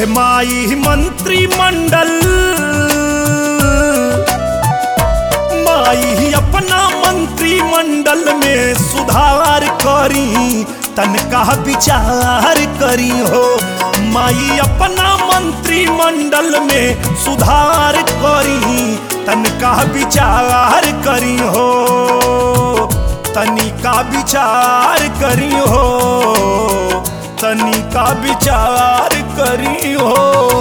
हे माई मंत्रिमंडल माई अपना मंत्रिमंडल में सुधार करी तनका विचार करी हो माई अपना मंत्रिमंडल में सुधार करी तनका विचार करी हो तनिका विचार करी हो तनिका विचार करी हो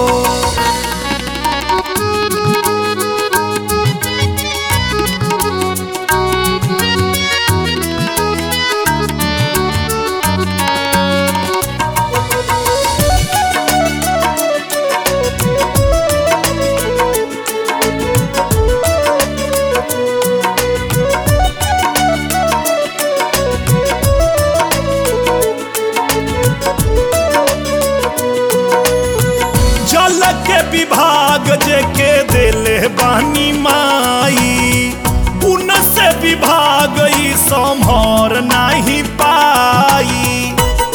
जल के विभाग जेके देले बानी माई उनसे विभाग ई संभर नहीं पाई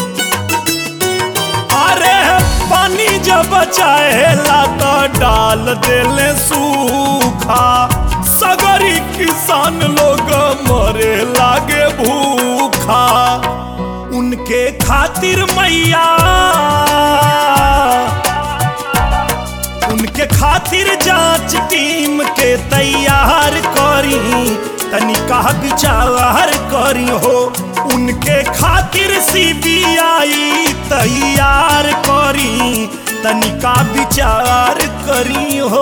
अरे पानी जब चाहेला तो डाल देले सूखा सगरी किसान लोग मरे लागे भूखा उनके खातिर मैया उनके खातिर जांच टीम के तैयार करी तनिका विचार करी हो उनके खातिर सीबीआई तैयार करी तनिका विचार करी हो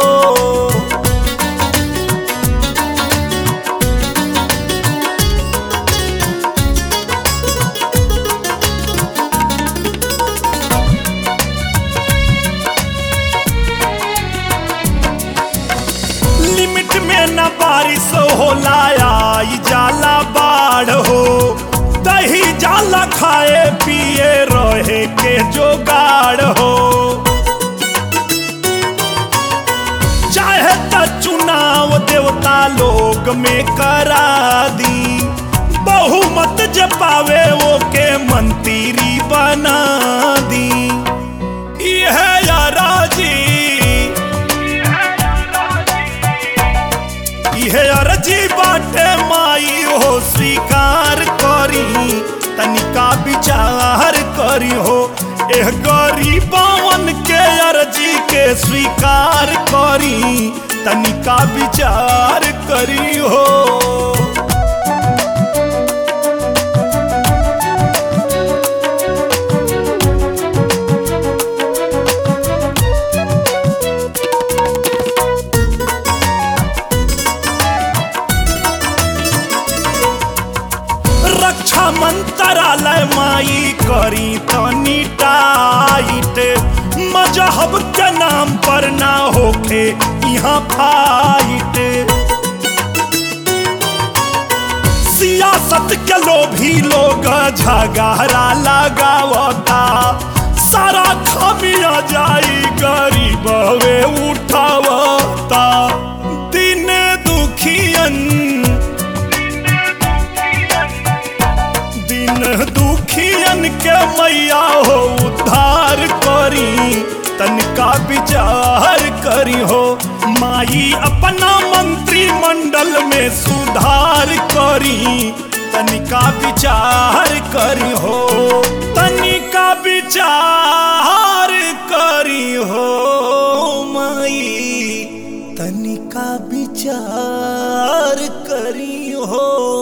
लिमिट में न बारिश होला आई जाला बाढ़ हो दही जाला खाए पिए रहे के जोगाड़ हो चाहे त चुनाव देवता लोग में करा दी बहुमत जपावे वो के मंत्री बना दी यह राजी इहे अर्जी बाटे माई हो स्वीकार करी तनिका विचार करी हो एह गरीबवन के अर्जी के स्वीकार करी तनिका विचार करी हो रक्षा मंत्रालय माई करी तनी टाइट मजहब के नाम पर ना होखे यहाँ फाइट सियासत के लोभी लोग झगड़ा लगावता सारा खमिया जाई गरीब वे उठावता दिन दुखियन दिन दुखियन के मैया हो उद्धार करी तनिका विचार करी हो माई अपना मंत्रिमंडल में सुधार करी तनिका विचार करी हो तनिका विचार करी हो माई तनिका विचार करी हो